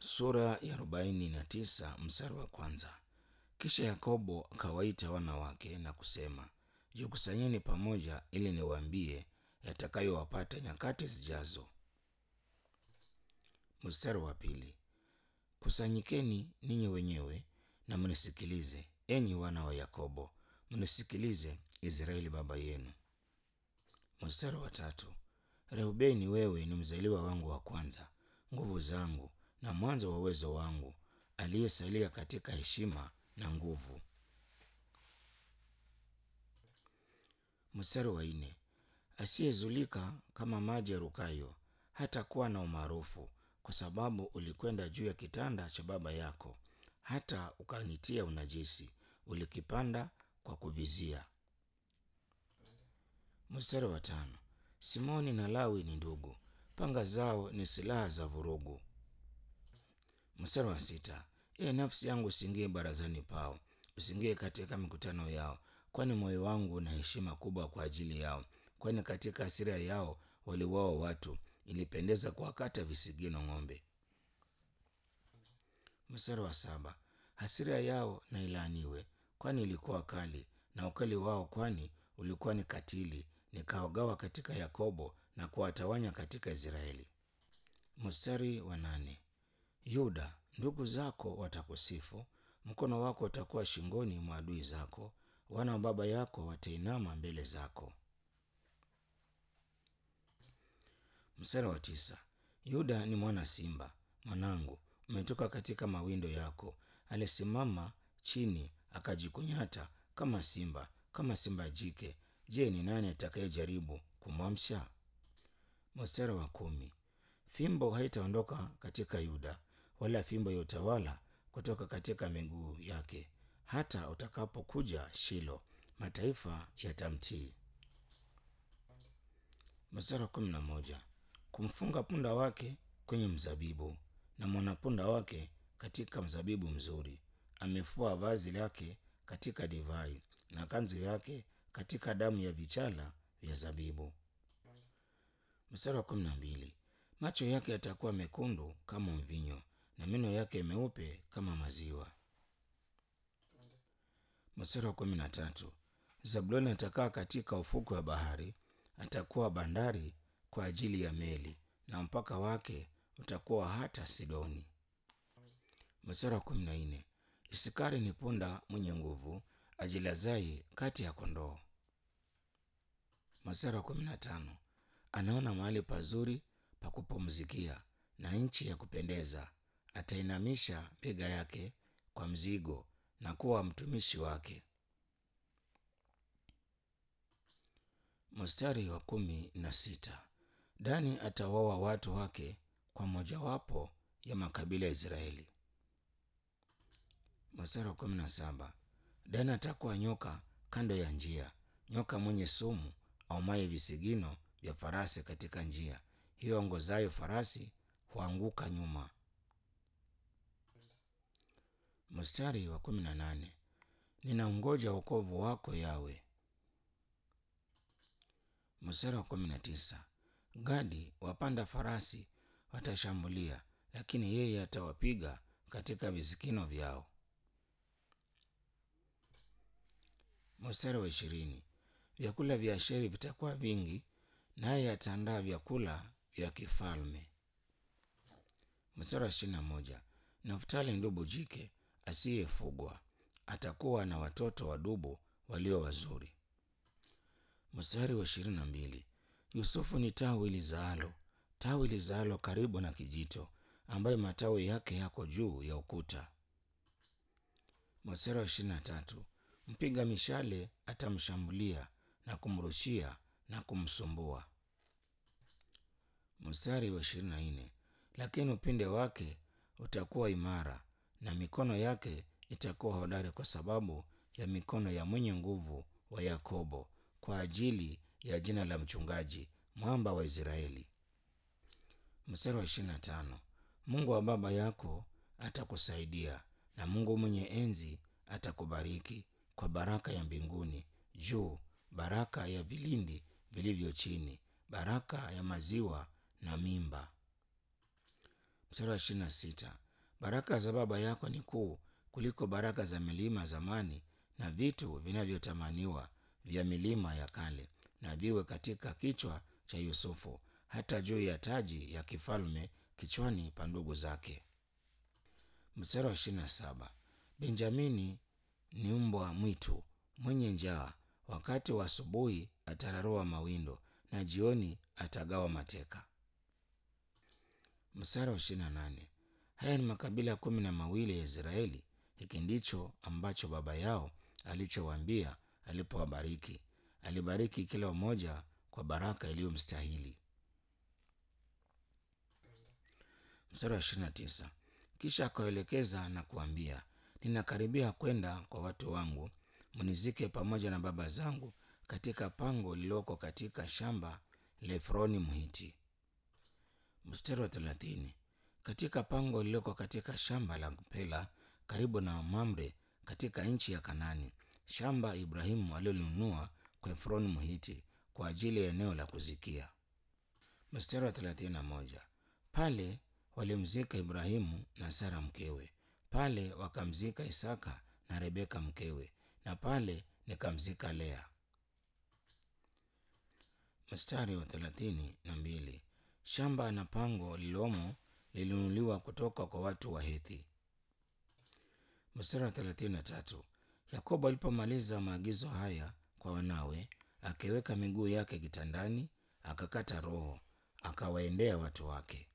Sura ya arobaini na tisa mstari wa kwanza. Kisha Yakobo akawaita wana wake na kusema, jikusanyeni pamoja ili niwaambie yatakayowapata nyakati zijazo. Mstari wa pili. Kusanyikeni ninyi wenyewe na mnisikilize, enyi wana wa Yakobo, mnisikilize Israeli baba yenu. Mstari wa tatu. Reubeni, wewe ni mzaliwa wangu wa kwanza, nguvu zangu na mwanzo wa uwezo wangu, aliyesalia katika heshima na nguvu. Mstari wa nne. Asiyezulika kama maji yarukayo, hata kuwa na umaarufu, kwa sababu ulikwenda juu ya kitanda cha baba yako, hata ukanitia unajisi, ulikipanda kwa kuvizia. Mstari wa tano. Simoni na Lawi ni ndugu, panga zao ni silaha za vurugu. Mstari wa sita. Ee nafsi yangu, usiingie barazani pao, usiingie katika mikutano yao, kwani moyo wangu una heshima kubwa kwa ajili yao, kwani katika hasira yao waliwaua watu, ilipendeza kuwakata visigino ng'ombe. Mstari wa saba. Hasira yao na ilaaniwe, kwani ilikuwa kali, na ukali wao kwani ulikuwa ni katili, nikawagawa katika Yakobo na kuwatawanya katika Israeli. Mstari wa nane. Yuda, ndugu zako watakusifu, mkono wako utakuwa shingoni mwa adui zako, wana wa baba yako watainama mbele zako. Mstari wa tisa. Yuda ni mwana simba, mwanangu, umetoka katika mawindo yako, alisimama chini akajikunyata kama simba, kama simba jike. Je, ni nani atakayejaribu kumwamsha? Mstari wa kumi. Fimbo haitaondoka katika Yuda, wala fimbo ya utawala kutoka katika miguu yake, hata utakapokuja Shilo, mataifa yatamtii. Mstari wa kumi na moja. Kumfunga punda wake kwenye mzabibu na mwanapunda wake katika mzabibu mzuri, amefua vazi lake katika divai na kanzu yake katika damu ya vichala vya zabibu. Mstari wa kumi na mbili. Macho yake yatakuwa mekundu kama mvinyo na meno yake meupe kama maziwa. Mstari wa kumi na tatu. Zabuloni atakaa katika ufukwe wa bahari, atakuwa bandari kwa ajili ya meli, na mpaka wake utakuwa hata Sidoni. Mstari wa kumi na nne. Isikari ni punda mwenye nguvu, ajilazai kati ya kondoo. Mstari wa kumi na tano. Anaona mahali pazuri pa kupumzikia na nchi ya kupendeza, atainamisha bega yake kwa mzigo na kuwa mtumishi wake. Mstari wa kumi na sita. Dani atawaoa watu wake kwa mojawapo ya makabila ya Israeli. Mstari wa kumi na saba. Dani atakuwa nyoka kando ya njia, nyoka mwenye sumu aumaye visigino vya farasi katika njia, hiyo ongozayo farasi huanguka nyuma. Mstari wa kumi na nane. Ninaungoja wokovu wako Yawe. Mstari wa kumi na tisa. Gadi wapanda farasi watashambulia, lakini yeye atawapiga katika visikino vyao. Mstari wa ishirini. Vyakula vya Asheri vitakuwa vingi, naye ataandaa vyakula vya kifalme. Mstari wa ishirini na moja. Naftali ndubu jike asiyefugwa atakuwa na watoto wa dubu walio wazuri. Mstari wa ishirini na mbili. Yusufu ni tawi lizaalo, tawi lizaalo karibu na kijito, ambayo matawi yake yako juu ya ukuta. Mstari wa ishirini na tatu. Mpiga mishale atamshambulia na kumrushia na kumsumbua. Mstari wa ishirini na nne. Lakini upinde wake utakuwa imara na mikono yake itakuwa hodari, kwa sababu ya mikono ya mwenye nguvu wa Yakobo, kwa ajili ya jina la mchungaji, mwamba wa Israeli. Mstari wa ishirini na tano. Mungu wa baba yako atakusaidia na Mungu mwenye enzi atakubariki kwa baraka ya mbinguni juu, baraka ya vilindi vilivyo chini, baraka ya maziwa na mimba. Mstari wa ishirini na sita. baraka za baba yako ni kuu kuliko baraka za milima zamani na vitu vinavyotamaniwa vya milima ya kale na viwe katika kichwa cha yusufu hata juu ya taji ya kifalme kichwani pa ndugu zake mstari wa ishirini na saba benjamini ni mbwa mwitu mwenye njaa wakati wa asubuhi atararua mawindo na jioni atagawa mateka mstari wa ishirini na nane haya ni makabila kumi na mawili ya israeli hiki ndicho ambacho baba yao alichowaambia alipowabariki alibariki kila mmoja kwa baraka iliyomstahili mstari wa ishirini na tisa kisha akawaelekeza na kuambia ninakaribia kwenda kwa watu wangu mnizike pamoja na baba zangu katika pango lililoko katika shamba la efroni mhiti mstari wa thelathini katika pango lililoko katika shamba la pela karibu na mamre katika nchi ya kanani shamba ibrahimu alilonunua kwa efroni mhiti kwa ajili ya eneo la kuzikia mstari wa thelathini na moja pale walimzika ibrahimu na sara mkewe pale wakamzika isaka na rebeka mkewe na pale nikamzika lea mstari wa thelathini na mbili shamba na pango lilomo lilinunuliwa kutoka kwa watu wa hethi mstari wa thelathini na tatu yakobo alipomaliza maagizo haya kwa wanawe akiweka miguu yake kitandani akakata roho akawaendea watu wake